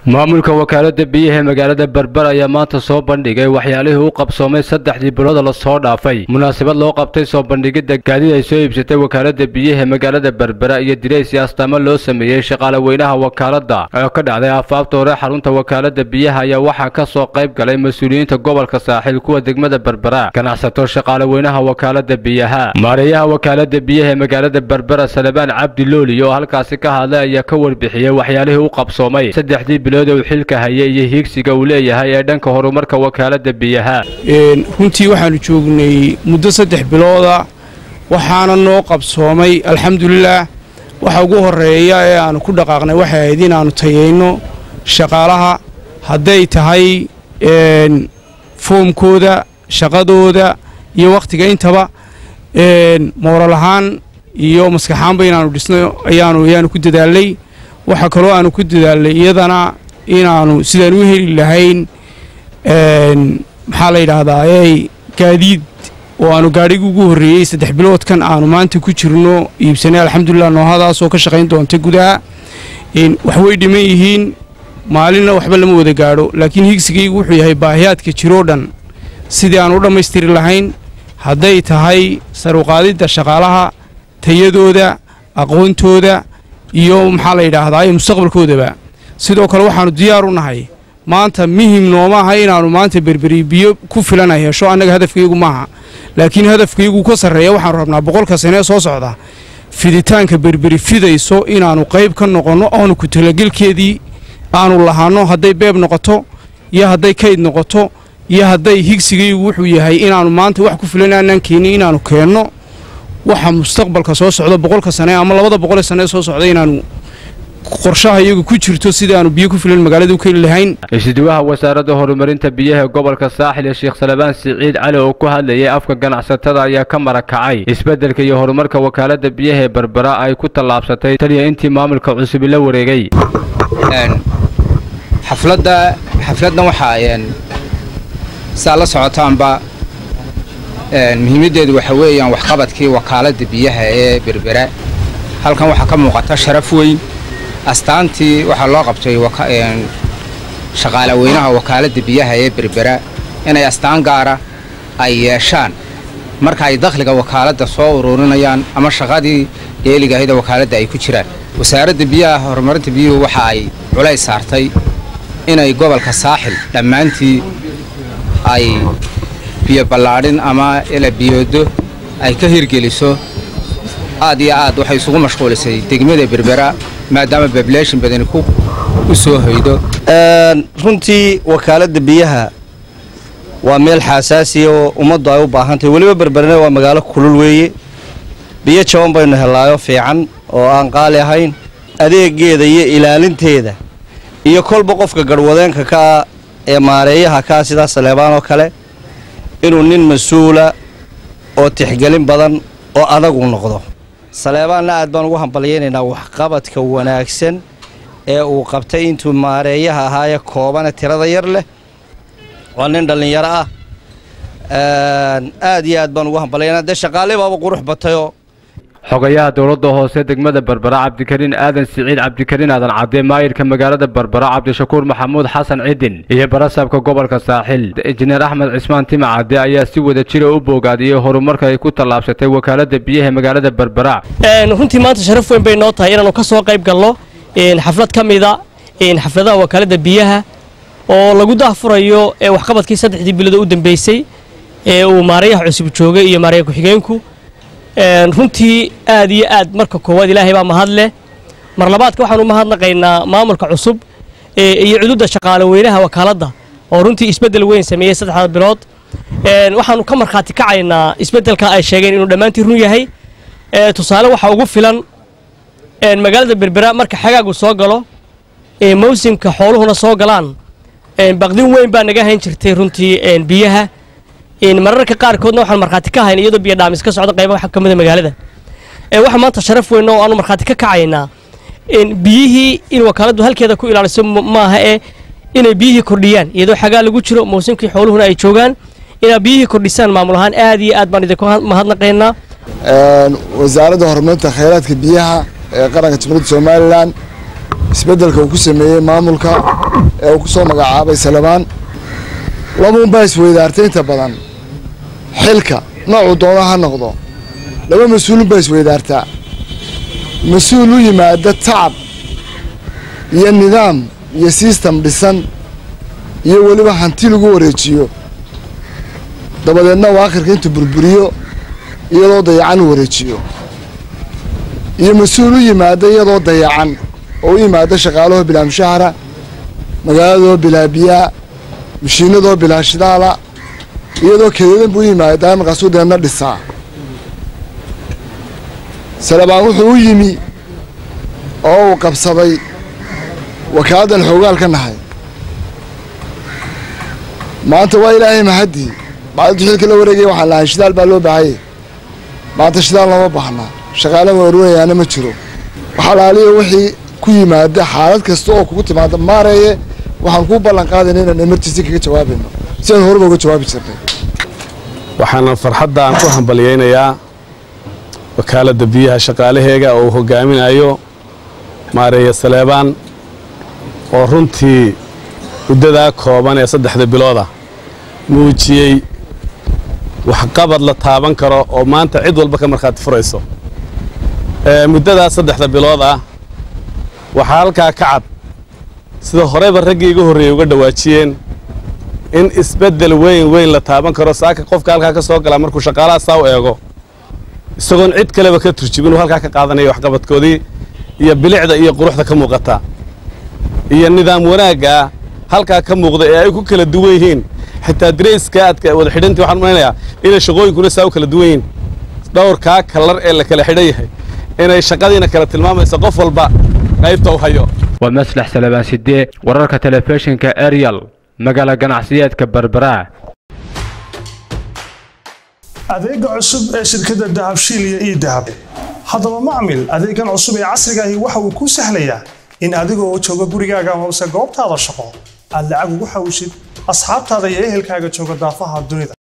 maamulka wakaalada biyaha ee magaalada berber ayaa maanta soo bandhigay waxyaalihii u qabsoomay saddexdii bilooda lasoo dhaafay munaasabad loo qabtay soo bandhigidda gaadiid ay soo iibsatay wakaalada biyaha ee magaalada berbera iyo dirays iyo astaamo loo sameeyey shaqaale weynaha wakaalada oo ka dhacday aafaabta hore xarunta wakaalada biyaha ayaa waxaa ka soo qayb galay mas-uuliyiinta gobolka saaxiil kuwa degmada berbera ganacsato shaqaale weynaha wakaalada biyaha maareeyaha wakaalada biyaha ee magaalada berbera salebaan cabdi looli oo halkaasi ka hadlay ayaa ka warbixiyey waxyaalihii u qabsoomay saddexdii bilood uu xilka hayay iyo hiigsiga uu leeyahay ee dhanka horumarka wakaalada biyaha runtii waxaanu joognay muddo saddex bilooda waxaana noo qabsoomay alxamdulilaah waxa ugu horeeya ee aanu ku dhaqaaqnay waxay ahayd inaannu tayayno shaqaalaha hadday tahay foomkooda shaqadooda iyo wakhtiga intaba mooral ahaan iyo maskaxaanba inaannu dhisno ayaanu ayaanu ku dadaalnay waxaa kaloo aanu ku dadaalnay iyadana inaannu sidaan u heli lahayn maxaa la yidhaahdaa ey gaadiid oo aanu gaadhigii ugu horreeyey saddex biloodkan aanu maanta ku jirno iibsanay alxamdulilah noohadaasoo ka shaqayn doonta gudaha wax way dhiman yihiin maalinna waxba lama wada gaadho laakiin higsigaygu wuxuu yahay baahiyaadka jiroo dhan sidii aan u dhammaystiri lahayn hadday tahay saruqaadidda shaqaalaha tayadooda aqoontooda iyo maxaa la yidhaahdaa iyo mustaqbalkoodaba sidoo kale waxaannu diyaar u nahay maanta muhim nooma aha inaannu maanta berberi biyo ku filana hesho annaga hadafkaygu maaha laakiin hadafkaygu ka sarreeya waxaanu rabnaa boqolka sane ee soo socda fiditaanka berberi fidayso inaannu qayb ka noqonno oonu ku talagelkeedii aanu lahaanno hadday beeb noqoto iyo hadday kayd noqoto iyo hadday higsigaygu wuxuu yahay inaannu maanta wax ku filan aanaan keenin inaannu keenno waxa mustaqbalka soo socda boqolka sane ama labada boqolee sane ee soo socda inaannu qorshaha iyagu ku jirto sidaannu biyo ku filan magaalada u keeni lahayn isdiwaha wasaaradda horumarinta biyaha ee gobolka saaxil ee sheekh salebaan siciid cali oo ku hadlayay afka ganacsatada ayaa ka marakacay isbeddelka iyo horumarka wakaalada biyaha ee berbera ay ku tallaabsatay taliya intii maamulka cusubi la wareegay xafladda xafladdan waxaa saa la socotaanba muhiimaddeedu waxa weeyaan waxqabadkii wakaaladda biyaha ee berbera halkan waxaa ka muuqata sharaf weyn astaantii waxaa loo qabtay shaqaale weynaha wakaaladda biyaha ee berbera inay astaan gaara ay yeeshaan marka ay dakhliga wakaaladda soo ururinayaan ama shaqadii dheeligahayda wakaaladda ay ku jiraan wasaaradda biyaha horumarinta biyuhu waxa ay culays saartay inay gobolka saaxil dhammaantii ay biyo ballaadhin ama ila biyoodo ay ka hirgeliso aad iyo aad waxay isugu mashquulisay degmada berbera maadaama bableeshin badani u soo hoydo runtii wakaaladda biyaha waa meel xaasaasiya oo ummaddu ay u baahantahay weliba berberna waa magaalo kulul weeye biyo jaban baynu hellaayo fiican oo aan qaali ahayn adeegeeda iyo ilaalinteeda iyo kolba qofka garhwadeenka kaa ee maareeyaha kaa sidaa saleebaan oo kale inuu nin mas-uula oo tixgelin badan oo adagu noqdo saleebaanna aad baan ugu hambalyaynaynaa waxqabadka wanaagsan ee uu qabtay intuu maareeyaha ahaayee koobane tirada yar leh waa nin dhallinyaro ah aad iyo aad baan ugu hambalyaynaa dee shaqaale baaba qurux batayoo xogayaha dowladda hoose degmada berbera cabdikariin aadan siciid cabdikariin aadan cadde maayirka magaalada berbera cabdishakuur maxamuud xasan cidin iyo barasaabka gobolka saaxil injineer axmed cismaan tima cadde ayaa si wada jira u boogaadiyey horumarka ay ku tallaabsatay wakaalada biyaha magaalada berbera runtii maanta sharaf weyn bay noo tahay inaannu ka soo qayb galno xaflad ka mida xafladaha wakaalada biyaha oo lagu daahfurayo waxqabadkii saddexdii bilood u dambeysay ee uu maareeyaha cusub joogay iyo maareeya ku-xigeenku runtii aad iyo aad marka koowaad ilaahay baa mahad leh mar labaadka waxaanu mahadnaqaynaa maamulka cusub iyo cududda shaqaale weynaha wakaaladda oo runtii isbeddel weyn sameeyey saddexda bilood waxaanu ka markhaati kacaynaa isbeddelka ay sheegeen inuu dhammaantii run yahay tusaale waxaa ugu filan magaalada berbera marka xagaagu soo galo mawsimka xooluhuna soo galaan baqdin weyn baa naga hayn jirtay runtii biyaha mararka qaarkoodna waxaan markhaati ka hayna iyadoo biyo dhaamis ka socda qayba ka mida magaalada waxaa maanta sharaf weyn oo aanu markhaati ka kacaynaa biyihii in wakaaladdu halkeeda ku ilaaliso maaha ee inay biyihii kordhiyaan iyadoo xagaa lagu jiro mawsimkii xooluhuna ay joogaan inaad biyihii kordhisaan maamul ahaan aad iyo aad baan idinku mahadnaqaynaa wasaaradda horumarinta khayraadka biyaha ee qaranka jamhuuriyadda somalilan isbeddelka uu ku sameeyey maamulka ee uu ku soo magacaabay salabaan labuunbaa isweydaartay inta badan xilka noocuu doona ha noqdo laba mas-uulun baa isweydaartaa mas-uul u yimaada tacab iyo nidaam iyo sistem dhisan iyo weliba hanti lagu wareejiyo dabadeedna uu akhirka intuu burburiyo iyadoo dayacan u wareejiyo iyo mas-uul u yimaada iyadoo dayacan oo u yimaada shaqaalahoo bilaa mushahara magaaladoo bilaa biyaa mashiinadoo bilaa shidaala iyadoo keedadan buu u yimaadaa markaasuu deedna dhisaa salabaan wuxuu u yimi oo uu qabsaday wakaaladdan xoogaal ka nahay maanta waa ilaahay mahaddii bacdintu xilka la wareegaya waxaan lahay shidaal baa loo baahayay maanta shidaal lama baahnaa shaqaale warwanayaana ma jiro waxalaaliya wixii ku yimaada xaalad kasta oo kugu timaada maareeye waxaan kuu ballan qaadayna inaan emergency kaga jawaabayno si aan horeba uga jawaabi jirnay waxaana farxadda aan ku hambalyaynayaa wakaaladda biyaha shaqaalaheega oo uu hogaaminayo maareeye saleebaan oo runtii muddadaa kooban ee saddexda bilooda muujiyey waxqabad la taaban karo oo maanta cid walba ka markhaati furayso muddadaas saddexda bilood ah waxaa halkaa ka cad sida horeyba raggii iga horreeyey uga dhawaajiyeen in isbeddel weyn weyn la taaban karo saaka qofka halkaa ka soo galaa markuu shaqaalaha saa u eego isagoon cid kaleba ka turjibin uu halkaa ka qaadanayo waxqabadkoodii iyo bilicda iyo quruxda ka muuqata iyo nidaam wanaaggaa halkaa ka muuqda ee ay ku kala duwan yihiin xitaa darayska aadka wada xidhantii waxaan malaynayaa inay shaqooyinkuna saa u kala duwan yihiin dhowrkaa kalar ee la kala xidhan yahay inay shaqadiina kala tilmaamayso qof walba qaybta u hayo waa maslax salabaan sidee wararka telefishinka ariel magaala ganacsiyeedka berbera adeega cusub ee shirkadda dahabshiil iyo ii dahab haddaba macmil adeegan cusub ee casrigaahi waxa uu kuu sahlayaa in adigoo jooga gurigaaga amase goobtaada shaqo aad lacag ugu xawshid asxaabtaada iyo ehelkaaga jooga daafaha dunida